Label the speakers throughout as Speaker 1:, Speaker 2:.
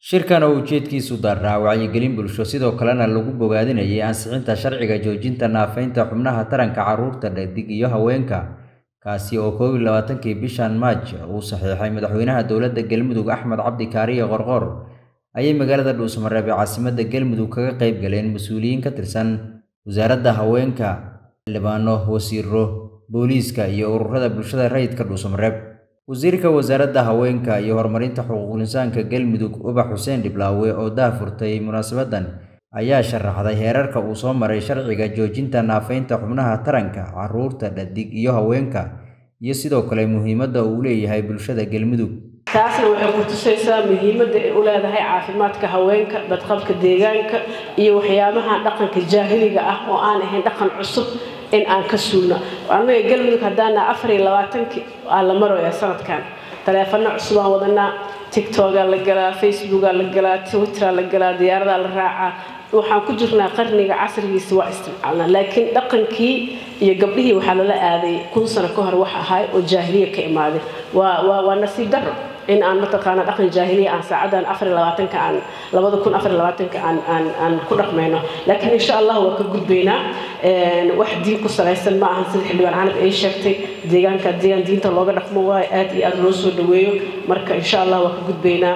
Speaker 1: Shirkan oo ujeedkiisu daaraa wacyigelin bulsho sidoo kalena lagu bogaadinayay ansixinta sharciga joojinta naafaynta xubnaha taranka carruurta dhedig iyo haweenka kaasi oo kow iyo labaatankii bishan Maaj uu saxiixay madaxweynaha dowladda Galmudug Axmed Cabdi Kaariye Qorqor ayay magaalada Dhuusamareeb ee caasimadda Galmudug kaga qayb galeen mas'uuliyiin ka tirsan wasaaradda haweenka, xildhibaano, wasiirro, booliiska iyo ururada bulshada rayidka Dhuusamareeb. Wasiirka Wasaaradda Haweenka iyo Horumarinta Xuquuqul Insaanka Galmudug Ubax Xuseen Dhiblaawe oo daahfurtay munaasabaddan ayaa sharaxday heerarka uu soo maray sharciga joojinta naafaynta xubnaha taranka carruurta dhedig iyo haweenka iyo sidoo kale muhiimadda uu u leeyahay bulshada Galmudug.
Speaker 2: taasna waxay ku tusaysaa muhiimadda ay u leedahay caafimaadka haweenka badqabka deegaanka iyo waxyaabaha dhaqanka jaahiliga ah oo aan ahayn dhaqan cusub in aan ka suulno annaga galmudug haddaana afar iyo labaatankii aa la maraya sanadkan taleefano cusub aan wadanaa tictogaa la galaa facebookaa la galaa twitteraa la galaa diyaaradaa la raacaa waxaan ku jirnaa qarniga casrigiisa waa isticmaalnaa laakiin dhaqankii iyo gabdhihii waxaa lala aaday kun sano ka hor wax ahay oo jaahiliya ka imaaday waa waa waa nasiib darro in aan mataqaana dhaqan jaahiliya aan saacadan afar iyo labaatanka aan labada kun afar iyo labaatanka aan aan aan ku dhaqmayno laakiin insha allah waa ka gudbaynaa wax diin ku salaysan ma ahan sida xildhibaan canab ay sheegtay deegaanka deegaan diinta looga dhaqmo waayo aad iyo aad loo soo dhaweeyo marka insha allah waa ka gudbaynaa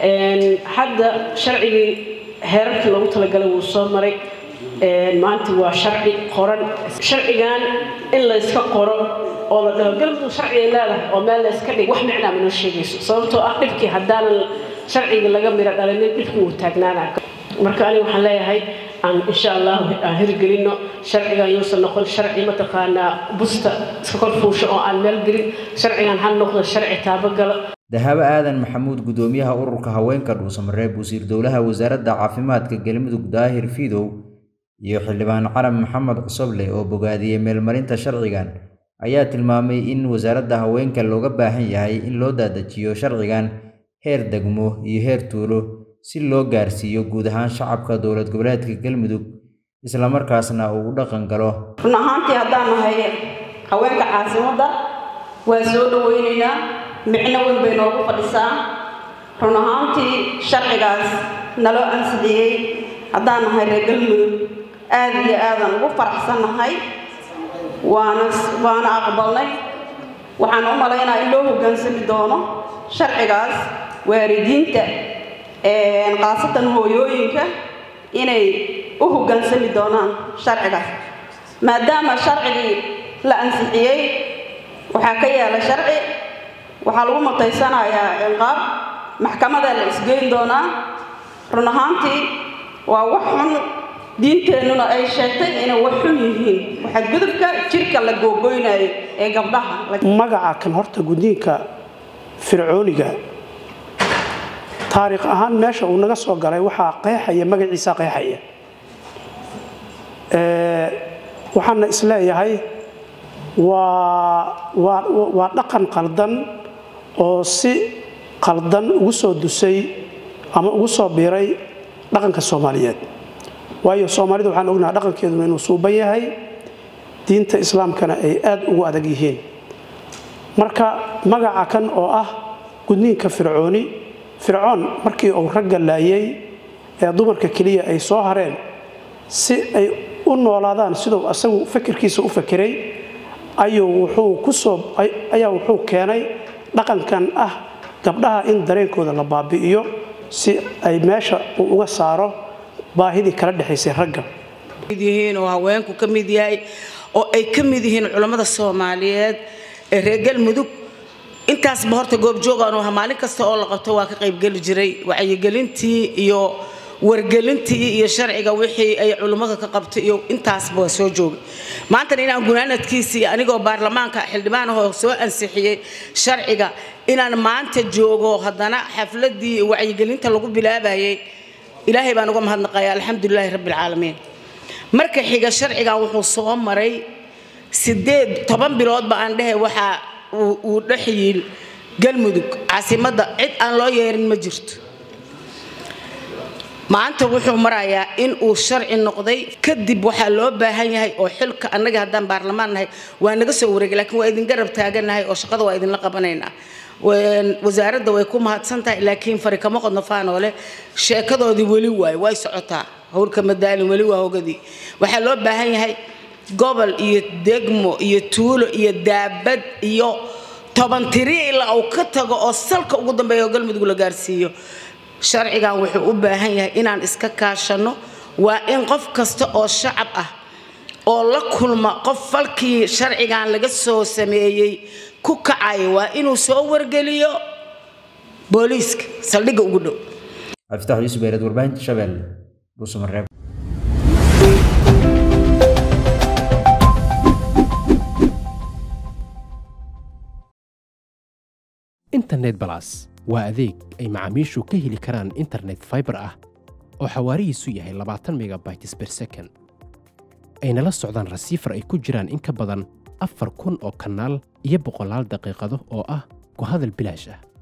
Speaker 2: hadda sharcigii heerarkii loogu talagalay wuu soo maray maanta waa sharci qoran sharcigan in la iska qoro oo la dhaho galmudug sharci ay leedahay oo meel la iska dhig wax micnaa ma noo sheegayso sababtoo ah dhibkii haddaanan sharciga laga miro dhalinin dhibkii wuu taagnaanaa marka aniga waxaan leeyahay aan insha allah aan hirgelino sharcigan yuusan noqon sharci mataqaanaa busta iska kor fuusho oo aan meel gelin sharcigan ha noqdo sharci taabagala
Speaker 1: Dahabo Aadan Maxamuud gudoomiyaha ururka haweenka Dhuusamareeb wasiir dowlaha wasaaradda caafimaadka Galmudug Daahir Fidow iyo xildhibaan Carab Maxamed Cusoble oo bogaadiyay meelmarinta sharcigan ayaa tilmaamay in wasaaradda haweenka looga baahan yahay in loo daadajiyo sharcigan heer degmo iyo heer tuulo si loo gaarsiiyo guud ahaan shacabka dowlad goboleedka Galmudug isla markaasna uu u dhaqan galo
Speaker 3: run ahaantii haddaan nahay haweenka caasimadda waa soo dhaweynaynaa micno weyn bay noogu fadhisaa run ahaantii sharcigaas naloo ansixiyey haddaan nahay reer galmudug aad iyo aadan ugu faraxsannahay waana waana aqbalnay waxaan u malaynaa in loo hoggaansami doono sharcigaas waalidiinta khaasatan hooyooyinka inay u hoggaansami doonaan sharcigaas maadaama sharcigii la ansixiyey waxaa ka yaala sharci waxaa lagu mutaysanayaa ciqaab maxkamadaa la isgeyn doonaa run ahaantii waa wax xun diinteennuna ay sheegtay inay wax xun yihiin waxaa gudubka jirka la googoynayo ee gabdhaha
Speaker 4: magaca kan horta gudniinka fircooniga taariikh ahaan meesha uu naga soo galay waxaa qeexaya magaciisa qeexaya waxaana isleeyahay waa waa waa dhaqan qaldan oo si qaldan ugu soo dusay ama ugu soo biiray dhaqanka soomaaliyeed waayo soomaalida waxaan ognaha dhaqankeeduna inuu suuban yahay diinta islaamkana ay aad ugu adag yihiin marka magaca kan oo ah gudniinka fircooni fircoon markii uu ragga laayay ee dumarka keliya ay soo hareen si ay u noolaadaan siduu asagu fakirkiisa u fakeray ayuu wuxuu kusoo ayaa wuxuu keenay dhaqankan ah gabdhaha in dareenkooda la baabi'iyo si ay meesha uu uga saaro baahidii kala dhexaysay ragga
Speaker 5: yihiin oo haweenku ka mid yahay oo ay ka mid yihiin culammada soomaaliyeed ee reer galmudug intaasba horta goobjoogaan oo maalin kasta oo la qabto waa ka qaybgeli jiray wacyigelintii iyo wargelintii iyo sharciga wixii ay culummada ka qabtay iyo intaasba waa soo joogay maantana inaan gunaanadkiisii anigoo baarlamaanka xildhibaan ahoo soo ansixiyey sharciga inaan maanta joogo haddana xafladii wacyigelinta lagu bilaabayay ilaahay baan uga mahadnaqaya alxamdulilaahi rabbilcaalamiin marka xiga sharcigan wuxuu soo maray sideed toban biloodba aan dhehe waxaa uu dhexyiil galmudug caasimadda cid aan loo yeerin ma jirto maanta wuxuu marayaa in uu sharci noqday kadib waxaa loo baahan yahay oo xilka annaga haddaan baarlamaan nahay waa naga soo wareegay laakiin waa idin garab taaganahay oo shaqada waa idinla qabanaynaa wasaaradda way ku mahadsan tahay laakiin fari kama qodno faanoole sheekadoodii weli waayo way socotaa howlka madaalin weli waa hogadii waxaa loo baahan yahay gobol iyo degmo iyo tuulo iyo daabad iyo toban tiri ilaa uu ka tago oo salka ugu dambeeya oo galmudug la gaarsiiyo sharcigan wuxuu u baahan yahay inaan iska kaashanno waa in qof kasta oo shacab ah oo la kulma qof falkii sharcigan laga soo sameeyey ku kacaya waa inuu soo wargeliyo booliiska saldhigga ugu dhow
Speaker 1: cabdifatax yuusuf beereed warbaahinta shabeelle dhuusamareeb
Speaker 6: internet balas waa adeeg ay macaamiishu ka heli karaan internet fiber ah oo xawaarihiisu yahay labaatan megabytes per second ayna la socdaan rasiifar ay ku jiraan in ka badan afar kun oo kanaal iyo boqolaal daqiiqado oo ah ku hadal bilaash ah